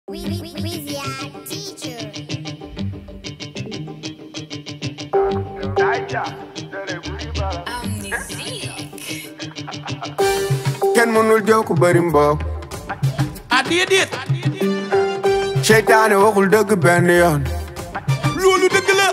We, we, we, Weezy our teacher. kenn mënul jow ku bëri mbokk ah déedéet seytaane waxul dëgg benn yoon loolu dëgg la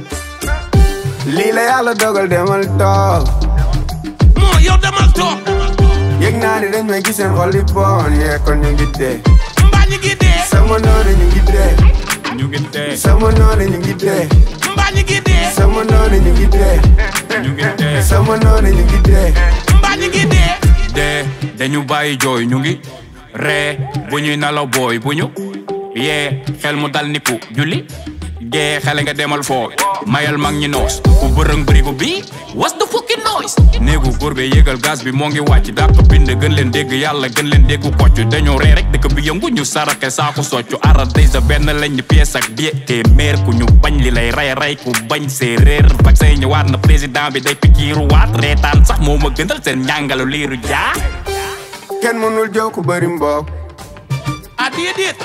lii la yàlla dogal demal toog moo yow demal toog yëg naa ni dañ may gis seen xol yi bon yee kon ñu ngi dee mbaa ñu ngi dee sama noonu ñu ngi dee ñu ngi dee sama noonu ñu ngi dee mbaa ñu ngi dee sama noonu ñu ngi dee ñu ngi dee sama noonu ñu ngi dee mbaa ñu ngi dee dee dañu bàyyi jooy ñu ngi ree bu ñuy nalaw booy bu ñu yee xel mu dal niku julli gee xele nga demal foo mayal mag ñi noos ku bërëng bërigo bi was the fucking noise néegu góor be yéegal gaz bi moo ngi wàcc dàq bind gën leen dégg yàlla gën leen déggu kocc dañoo ree rek dëkk bi yëngu ñu sarake saako soccu ara day sa benn lañ pièce ak die téeméer ku ñu bañ li lay ray ray ku bañ séeréer vaccin ñëwaat na président bi day pikiiru waat reetaan sax moo ma gënal seen njàngalu liiru jaa kenn mënul jow ku bëri mbokk ah déedéet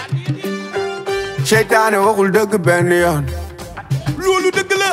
seytaane waxul dëgg benn yoon loolu dëgg la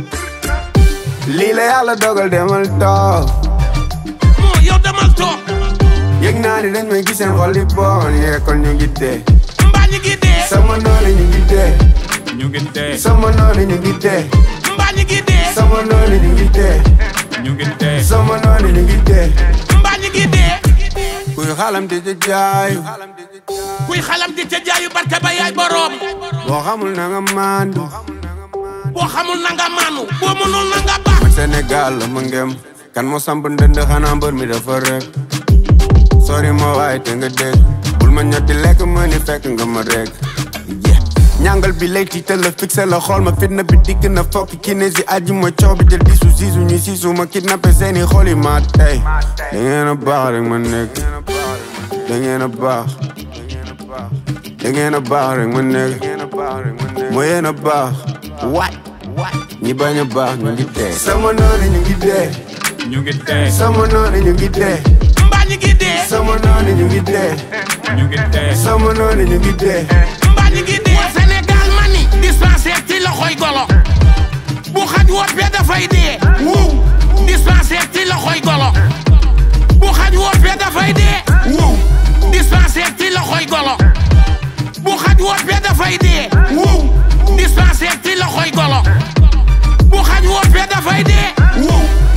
lii la yàlla dogal demal toog moo yow demal toog yëg naa ni dañ may gis seen xol yi bon yee kon ñu ngi dee mbaa ñu ngi dee sama noonu ñu ngi dee ñu ngi dee sama noonu ñu ngi dee mbaa ñu ngi dee sama noonu ñu ngi dee ñu ngi dee sama noonu ñu ngi dee mbaa ñu ngi dee kuy xalam di ci jaayu kuy xalam di ca jaayu barke ba yaay boroom boo xamul na nga maandu boo xamul na nga maanu boo mënul na nga baax man Sénégal la ma ngem kan moo samp ndënd xanaa mbër mi dafa rek sori ma waay te nga dégg bul ma ñotti lekk ma ni fekk nga ma rek yeah. ñàngal bi lay tiital la fixé la xool ma fitna bi dikk na fokk kinési aji ma coow bi jël disu siisu ñu siisu ma kidnappé seeni xool yi ma tey da ngeen a baax rek ma nekk da ngeen a baax da ngeen a baax rek ma nekk moo yéen a baax waay ñi bañ a baax ñu ngi dee sama noonu ñu ngi dee ñu ngi dee sama noonu ñu ngi dee mbaa ñu ngi dee sama noonu ñu ngi dee ñu ngi dee sama noonu ñu ngi dee mbaa ñu ngi dee Sénégal mani dispensaire ci loxoy golo bu xaj woppee dafay dee wow dispensaire ci loxoy golo bu xaj woppee dafay dee wow dispensaire ci loxoy golo bu xaj woppee dafay dee wow dispensaire ci loxoy golo bu xaj woppee dafay dee wow